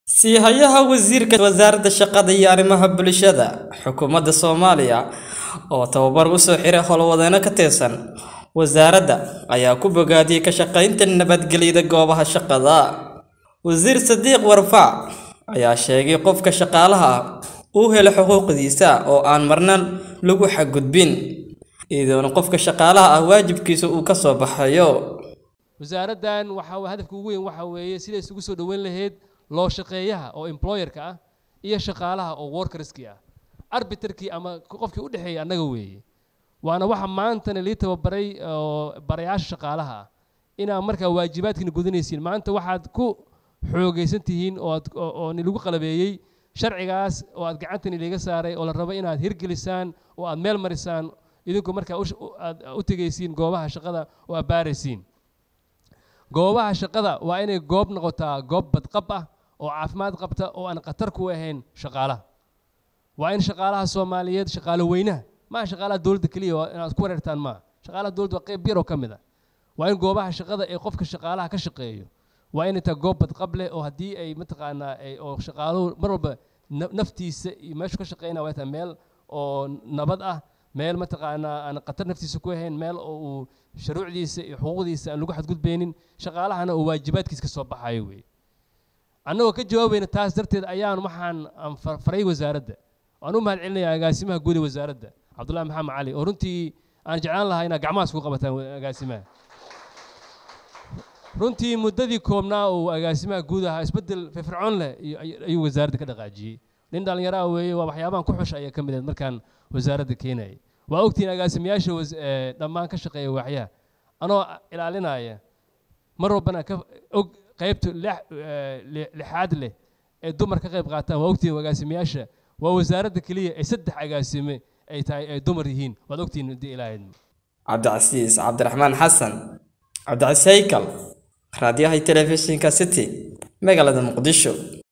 Sii-hayaha Wasiirka Wasaaradda Shaqada iyo Arrimaha Bulshada Xukuumadda Soomaaliya oo tababar u soo xiray howlwadeenno ka tirsan wasaaradda ayaa ku bogaadiyay ka shaqaynta nabadgelyada goobaha shaqada. Wasiir Sadiq Warfaac ayaa sheegay qofka shaqaalaha ah uu helo xuquuqdiisa oo aan marna lagu xadgudbin, iyadoona qofka shaqaalaha ah waajibkiisa uu ka soo baxayo. wasaaraddan waxa hadafka ugu weyn waxa weeye sida isugu soo dhoweyn lahayd loo shaqeeyaha oo employerka ah iyo shaqaalaha oo workerskii ah arbiterkii ama qofkii u dhexeeyay annaga weeye waana waxa maantana lii tababaray oo barayaasha shaqaalaha ah inaad markaa waajibaadkiina gudanaysiin maanta waxaad ku xoogaysan tihiin oo aad oo nilagu qalabeeyey sharcigaas oo aad gacantani liiga saaray oo la rabo inaad hirgelisaan oo aad meel marisaan idinku markaa aad u tegaysiin goobaha shaqada oo aad baaraysiin goobaha shaqada waa inay goob noqotaa goob badqab ah oo caafimaad qabta oo aan khatar ku ahayn shaqaalaha waa in shaqaalaha soomaaliyeed shaqaalo weynaha maaha shaqaalaha dowladda keliya inaad ku wareertaan maaha shaqaalaha dowladda waa qayb yar oo ka mid ah waa in goobaha shaqada ee qofka shaqaalaha ka shaqeeyo waa inay tahay goob badqab leh oo haddii ay mataqaanaa oo shaqaaluhu mar walba naftiisa iyo meeshu ka shaqeynaya waa tahay meel oo nabad ah meel mataqaanaa aan khatar naftiisa ku ahayn meel oo uu shuruucdiisa iyo xuquuqdiisa aan lagu xadgudbaynin shaqaalahana uu waajibaadkiisa ka soo baxayo wey annagoo ka jawaabayna taas darteed ayaan waxaan faray wasaaradda waan u mahad celinaya agaasimaha guud ee wasaaradda cabdullahi maxamed cali oo runtii aan jeclaan lahaa inaad gacmahaas ku qabataan agaasimaha runtii muddadii koobnaa uu agaasimaha guud ahaa isbeddel firfircoon leh ayuu wasaaradda ka dhaqaajiyey nin dhallinyaraha weeye waa waxyaabahan ku xusha ayaa ka mid ahayd markaan wasaaradda keenayay waa ogtihiin agaasimayaasha dhammaan ka shaqeeya waaxyaha anoo ilaalinaya mar walbana ka og qaybta lixaad leh ee dumar ka qayb qaataan waa ogtihiin agaasimayaasha waa wasaaradda keliya ee saddex agaasime ay tahay ay dumar yihiin waad ogtihiin haddii ilaahayd cabdicasiis cabdiraxmaan xasan cabdicasiis haykal raadiyaha telefishinka city magaalada muqdisho